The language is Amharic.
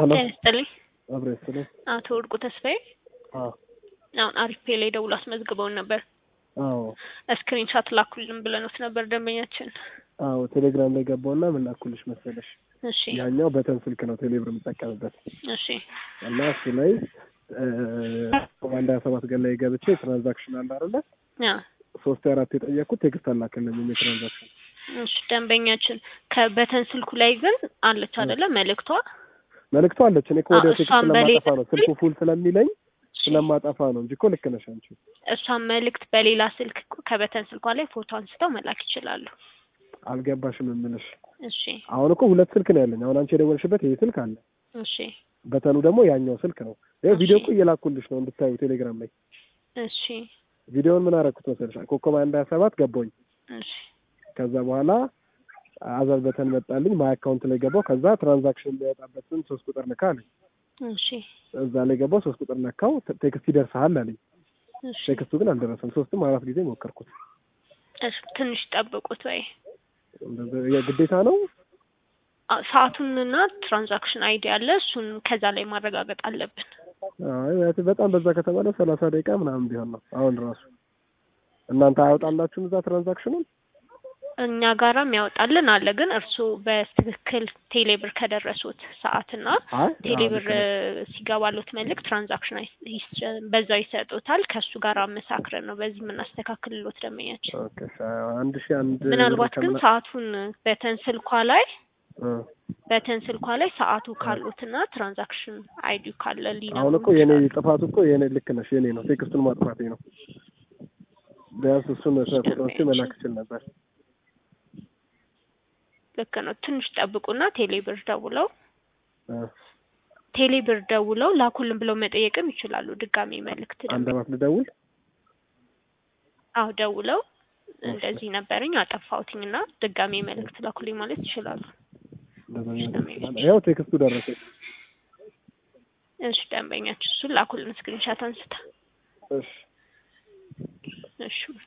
ሄሎ ጤና ይስጥልኝ። አብሬ ስለ አቶ ወርቁ ተስፋዬ አዎ አሁን አሪፍ ፔ ላይ ደውሎ አስመዝግበውን ነበር። አዎ ስክሪን ሻት ላኩልን ብለኖት ነበር ደንበኛችን። አዎ ቴሌግራም ላይ ገባውና ምን ላኩልሽ መሰለሽ እሺ ያኛው በተን ስልክ ነው ቴሌብር የምጠቀምበት እሺ እና እሱ ላይ አንድ ሀያ ሰባት ገን ላይ ገብቼ ትራንዛክሽን አለ አይደለ ያ ሶስት አራት የጠየቅኩት ቴክስት አላከልኝም የትራንዛክሽን እሺ ደንበኛችን ከበተን ስልኩ ላይ ግን አለች አይደለ መልእክቷ መልእክቱ አለች እኔ እኮ ወደ አዎ፣ ቴክስት እሷን በሌላ ስለማጠፋ ነው ስልኩ ፉል ስለሚለኝ እሺ፣ ስለማጠፋ ነው እንጂ እኮ ልክ ነሽ አንቺ እሷን መልእክት በሌላ ስልክ እኮ ከበተን ስልኳ ላይ ፎቶ አንስተው መላክ ይችላሉ። አልገባሽም የምልሽ እሺ አሁን እኮ ሁለት ስልክ ነው ያለኝ አሁን አንቺ የደወልሽበት ይሄ ስልክ አለ እሺ በተኑ ደግሞ ያኛው ስልክ ነው ይኸው ቪዲዮ እሺ። እኮ እየላኩልሽ ነው እንድታዩ ቴሌግራም ላይ እሺ ቪዲዮውን ምን አደረኩት መሰለሽ ኮከብ አንድ ሀያ ሰባት ገባኝ እሺ ከዛ በኋላ አዘር በተን መጣልኝ ማይ አካውንት ላይ ገባው ከዛ ትራንዛክሽን የሚያወጣበትን ሶስት ቁጥር ንካ አለኝ እሺ እዛ ላይ ገባው ሶስት ቁጥር ነካው ተ- ቴክስት ይደርስሃል አለኝ እሺ ቴክስቱ ግን አልደረሰም ሶስትም አራት ጊዜ ሞከርኩት እሺ ትንሽ ጠብቁት ወይ እንደዚ- የግዴታ ነው አ- ሰዓቱንና ትራንዛክሽን አይዲ አለ እሱን ከዛ ላይ ማረጋገጥ አለብን። አይ ያ- በጣም በዛ ከተባለ ሰላሳ ደቂቃ ምናምን ቢሆን ነው አሁን ራሱ እናንተ አያወጣላችሁም እዛ ትራንዛክሽኑን እኛ ጋራም ያወጣልን አለ ግን እርስዎ በትክክል ቴሌብር ከደረሱት ሰዓትና አይ ቴሌብር አዎ፣ ልክ ነሽ። ሲገባሉት መልእክት ትራንዛክሽን አይ- ሂስ- በዛው ይሰጡታል። ከእሱ ጋር አመሳክረን ነው በዚህ የምናስተካክልሎት ደንበኛችን። ኦኬ አንድ ሺህ አንድ ምናልባት ብር ግን ከምና- ሰዓቱን በተን ስልኳ ላይ እ በተን ስልኳ ላይ ሰዓቱ ካሉትና ትራንዛክሽን አይዲ ካለ አሁን ሊነግሩን እኮ የኔ ይችላሉ። ጥፋቱ እኮ የኔ ልክ ነሽ የኔ ነው ቴክስቱን ማጥፋቴ ነው ቢያንስ እሱን ፎቶዎች መላክ ይችል ነበር ልክ ነው። ትንሽ ጠብቁና ቴሌብር ደውለው እ ቴሌብር ደውለው ላኩልን ብለው መጠየቅም ይችላሉ። ድጋሜ መልእክት አንድ ደግሞ አባት ልደውል አዎ ደውለው እንደዚህ ነበረኝ አጠፋሁትኝ እና ድጋሜ መልእክት ላኩልኝ ማለት ይችላሉ። እንደዛ ሊሆን ይችላል። ያው ቴክስቱ ደረሰኝ እሺ ደንበኛችን እሱን ላኩልን ስክሪንሻት አንስታ እሺ እሺ